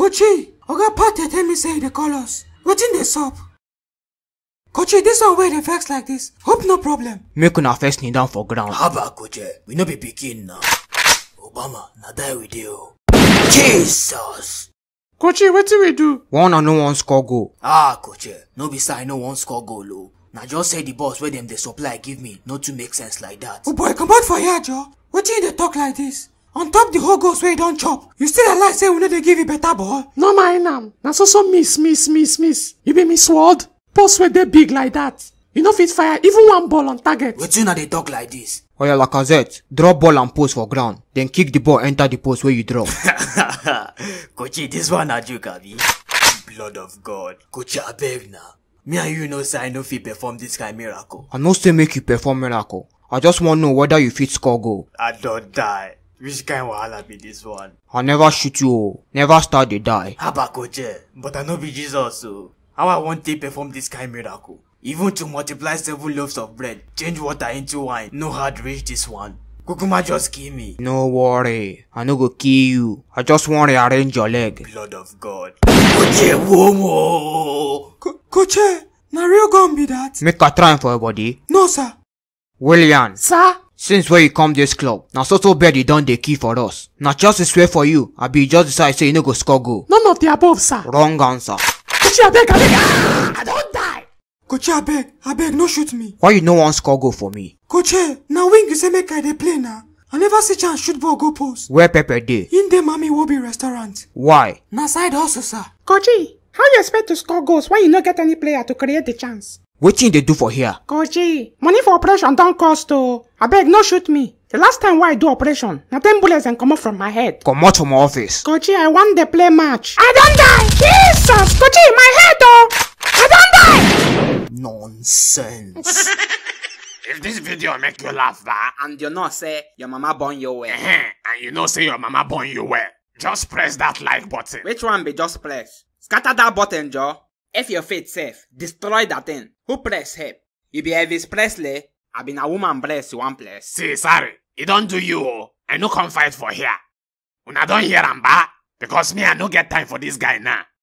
Kochi, Oga Pat dey tell me say you dey call us. Wetin dey sup? Kochi, this one wey dey vex like this. Hope no problem. Make una first kneel down for ground. haba koje we no be pikin now obama na die we dey o jesus Kochi, wetin we do? One and no one score goal. ah koje no be say i no wan score goal o na just say the boss wey dem dey supply give me no too make sense like that Oh boy, comot for here, Joe. Wetin you dey talk like this? On top the whole goals wey you don chop, you still dey lie say we no dey give you better ball? No mind am. Na so so miss, miss, miss, miss. You be miss word? Post wey dey big like that. You no fit fire even one ball on target. wetin una dey talk like this Oya Lacazette, drop ball and post for ground. Then kick the ball enter the post where you drop. kochi this one na joke abi blood of god kochi abeg na me and you know say i no fit perform this kind miracle I no say make you perform miracle. I just want know whether you fit score goal. i don die which kind wahala be this one I never shoot you o. Never start the die. haba koche but i no be jesus o how i wan take perform this kind miracle even to multiply seven loaves of bread change water into wine no hard reach this one kukuma just kill me No worry. I no go kill you. I just want rearrange your leg. blood of god koche womo Ko Kochi, na real gun be that? Make a try for your body. No, sir. William, Sir, since where you come this club, na so so bed you don dey key for us. Na just a swear for you. I be just decide say you no go score goal. none of the above, sir. Wrong answer. Kochi abeg, abeg. Ah, I don die. Kochi, abeg, abeg, no shoot me. Why you no wan score goal for me? Kochi, na wing you say make I dey play na. I never see chance shoot ball go post. Where Pepper dey? In dey Mami Wobi restaurant. Why? Na side hustle, sir. Kochi, how you expect to score goals when you no get any player to create the chance? Wetin you dey do for here? Kochi, money for operation don cost o. Abeg, no shoot me. The last time wey I do operation, na ten bullets dem comot from my head. Comot from my office. Kochi, I wan dey play match. I don die! Jesus! Kochi, my head o! I don die! nonsense If this video make you laugh, ba, And you know say your mama born you well. eh, and you know say your mama born you well, just press that like button. Which one be just press? Scatter that button, Joe. If your faith safe, destroy that thing. Who press help? You be Elvis Presley? I been a woman bless you one place. See, sorry, it don't do you, oh. I no come fight for here. Una don hear am, ba? Because me, I no get time for this guy now.